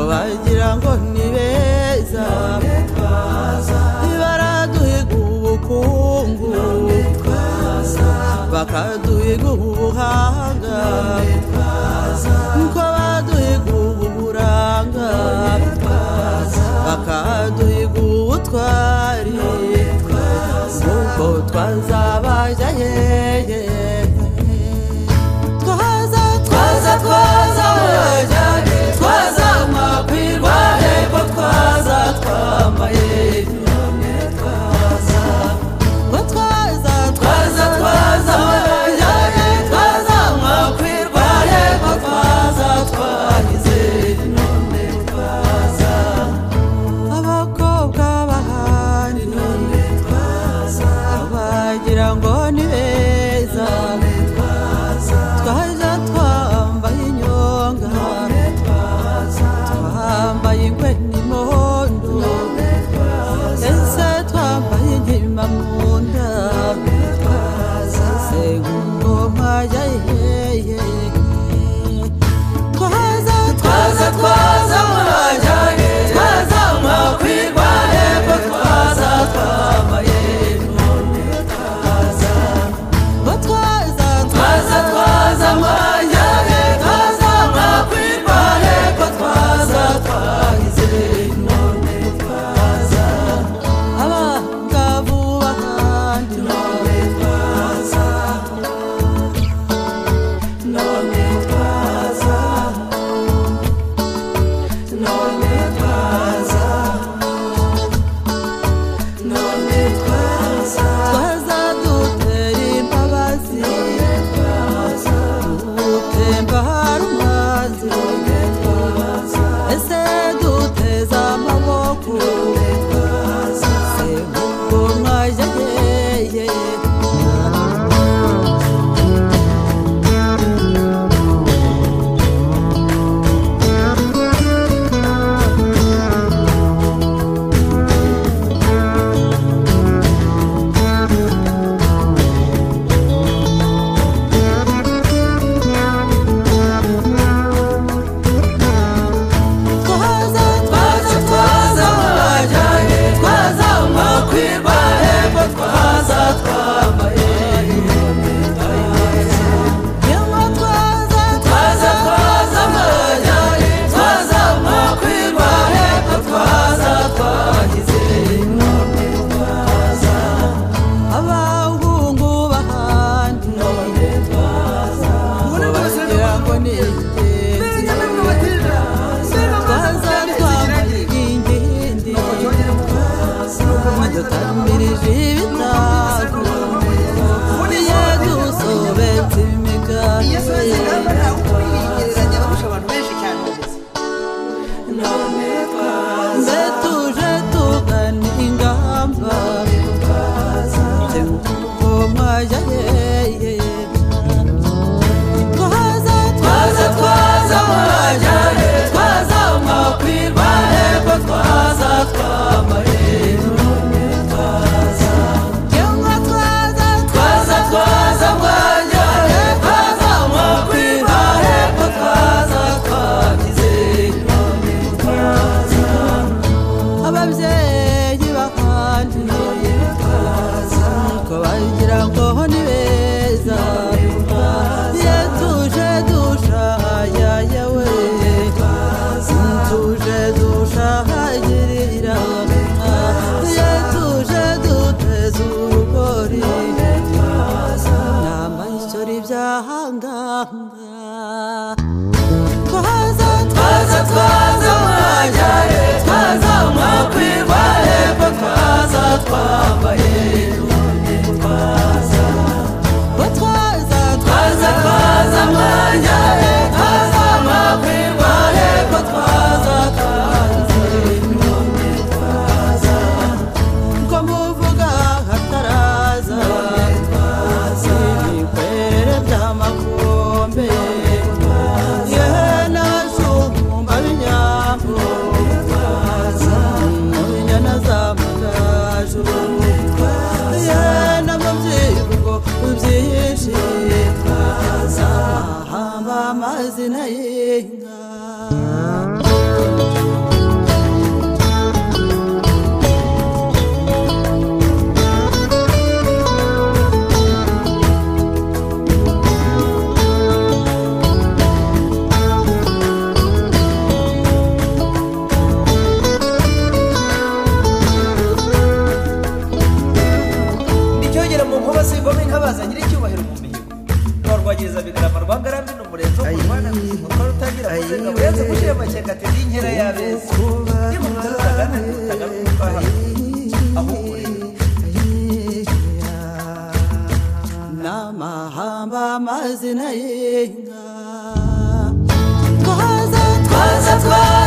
wagira ngo ni beza ntibaraduhiga ubukungu bakaduhiga ubuhanga nkuko baduhiga uburanga bakaduhiga ubutwari nkuko twazabaja yeye twaza twaza twaza wajyane twaza makwirwa hepfo twaza twambaye ngo twaza twaza twaza wajyane twaza makwirwa hepfo twaza twahize none twaza abakobwa bahari none twaza bagira ngo ni beza twaza twambaye inyonga twambaye ingwe n'imondo ese twambaye inkima mu nda ese ngoma ya yeye twaza twaza twaza mwajya he twaza mwakwirwa hepfo twaza twambaye none twaza ngo twaza twaza twaza mwajya he twaza mwakwirwa hepfo twaza twahize none twaza abangavu bahandi none twaza none twaza none twaza none twaza twaza dutera imbabazi dutemba hari umwanzi ese duteza amaboko se ngo mwajya yeye twaza twaza twaza mwajya he twaza mwakwirwa hepfo twaza twambaye yemwe twaza twaza twaza mwajya he twaza mwakwirwa hepfo twaza twagize none twaza abahungu bahandi none twaza bagira ngo ni ingenzi twaza twambaye ingindi dutamirije ibitako buriya dusobetse imigani mbe tuje tugana ingamba ngo mwajya yeye twaza twaza twaza mwajya he twaza mwakwirwa hepfo twaza twambaye none twaza yemwe twaza twaza twaza mwajya he twaza mwakwirwa hepfo twaza twagize none twaza ababyeyi bahandi none twaza ko bagira ngo ni beza ye tuje dushayaya we tuje dushayirira ye tuje duteze urugori nama ishyura ibyahanganga twaza twaza twaza mwajya he twaza mwakwirwa hepfo twaza twambaye none twaza ngo twaza twaza twaza mwajya he twaza mwakwirwa hepfo twaza twaze none twaza ko muvuga hataraza ibikorere by'amakombe ye n'abazumba b'inyambo n'inyana z'amagaju ye n'amabyigo byinshi ahamba amazina y'inka amazina y'inka twaza twaza twaza